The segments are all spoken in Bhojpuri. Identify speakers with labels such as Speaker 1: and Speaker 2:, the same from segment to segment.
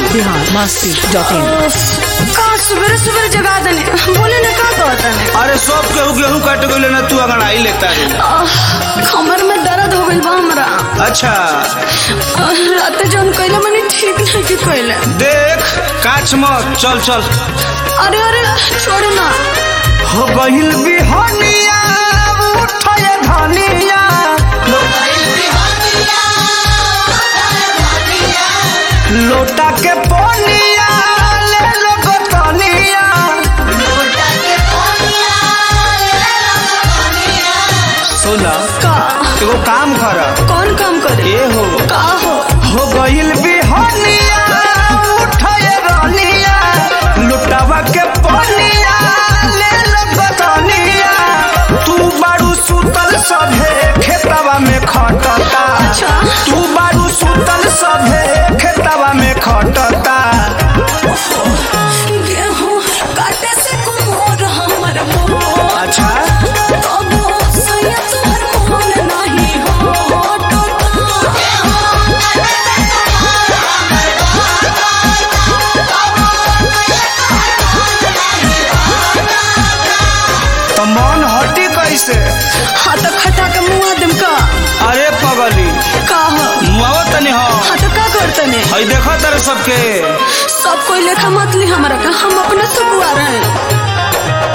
Speaker 1: बिहार मस्ती डॉट इन
Speaker 2: का सुबह सुबह जगा दने बोले ना का कहता ने
Speaker 3: अरे सब केहू गेहूं काट गइले ना तू अंगड़ाई लेता रे
Speaker 2: कमर में दर्द हो गइल बा हमरा
Speaker 3: अच्छा
Speaker 2: आह, रात जौन कइले मने ठीक नहीं की कइले
Speaker 3: देख काच मत चल चल
Speaker 2: अरे अरे छोड़ ना
Speaker 3: हो गइल बिहनिया उठय धनिया लोटा के पोनिया ले लो गोतनिया सुना
Speaker 2: का
Speaker 3: एगो काम कर
Speaker 2: कौन काम करे
Speaker 3: ए हो
Speaker 2: का हो
Speaker 3: हो गइल बिहनिया उठय रनिया लुटावा के पोनिया ले लो गोतनिया तू बारू सुतल सभे खेतवा में खटता
Speaker 2: अच्छा।
Speaker 3: तू बारू सुतल सभे खेतवा में खटता
Speaker 2: गेहूं काटे से कुमोर हमर मोर
Speaker 3: अच्छा
Speaker 2: तबो सैया तोहर मोहन नहीं हो टोटा
Speaker 3: तो मन हटी कैसे
Speaker 2: हाँ तो खटा के मुआ दम का
Speaker 3: अरे पगली
Speaker 2: का हो
Speaker 3: मुआवा तनी हो
Speaker 2: हाँ तो का करते ने
Speaker 3: हई देखो तेरे सबके
Speaker 2: सब कोई लेखा मत ली हमारा का हम अपने से बुआ रहे हैं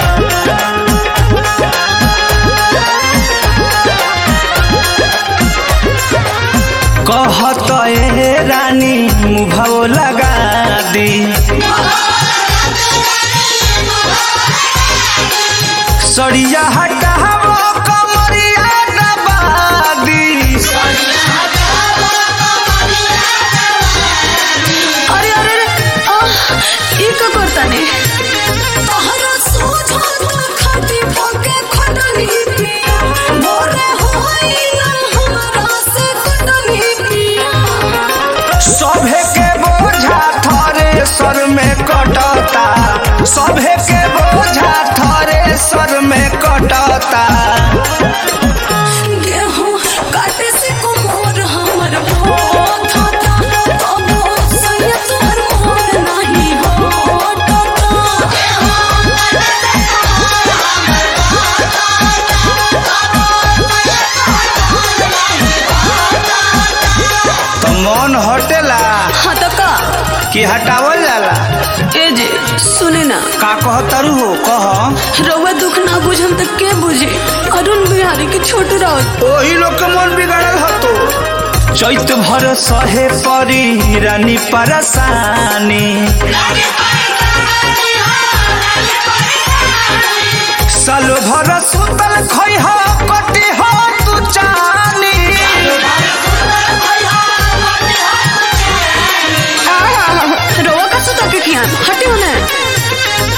Speaker 3: कहत ए रानी मुभाव लगा दी सड़िया हटावो कमरिया दबादी
Speaker 2: अरे अरे अरे आह, ई का करता ने तहरा सोझा तो खाती पके खटनी पिया मोरे होई ना हमरा से कटनी पिया
Speaker 3: सभे के बोझा थरे सर में कटता सभे के बोझा थरे सर में कटता
Speaker 2: गेहूं काटे से कुमोर हमर बहुत होता तबो सैया तोहर मोहन नहीं हो टोटा
Speaker 3: तो मन हटेला
Speaker 2: हाँ तो का
Speaker 3: कि हटावल जाला
Speaker 2: ए जे सुने ना
Speaker 3: का कहतरू हो कह
Speaker 2: रउआ दुख ना बुझम त के बुझे अरुण बिहारी के छोट राउत
Speaker 3: ओही लोग के मन बिगड़ल हतो चैत भर सहे परी रानी परसानी साल भर सुतल खै हो कटी हो तू चानी
Speaker 2: रउआ का सुता के खियान हटे होने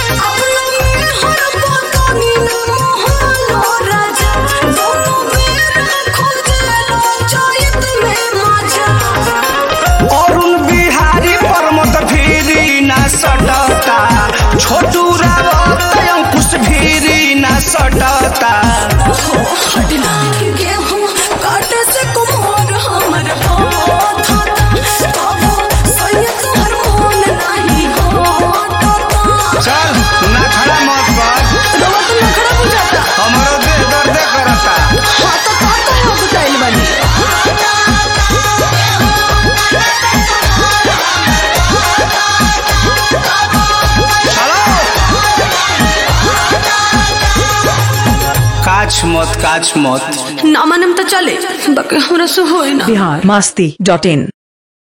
Speaker 3: अरुण बिहारी परमत भीरी ना सटता छोटू रावत अंकुश भीरी ना सटता
Speaker 2: गेहूं काटे से कुम्हार हमर हाथ तबो सैया तोहर मोहन नहीं होता
Speaker 3: चल ना खड़ा मत कर
Speaker 2: रउआ तो नखरा बुझाता
Speaker 3: हमारो देह दर्द करता
Speaker 2: हाँ तो का कहे बताइल बानी
Speaker 3: काछ मत काछ मत
Speaker 2: ना मानम तो चले बाकी हमरा से होई ना
Speaker 1: बिहार मस्ती डॉट इन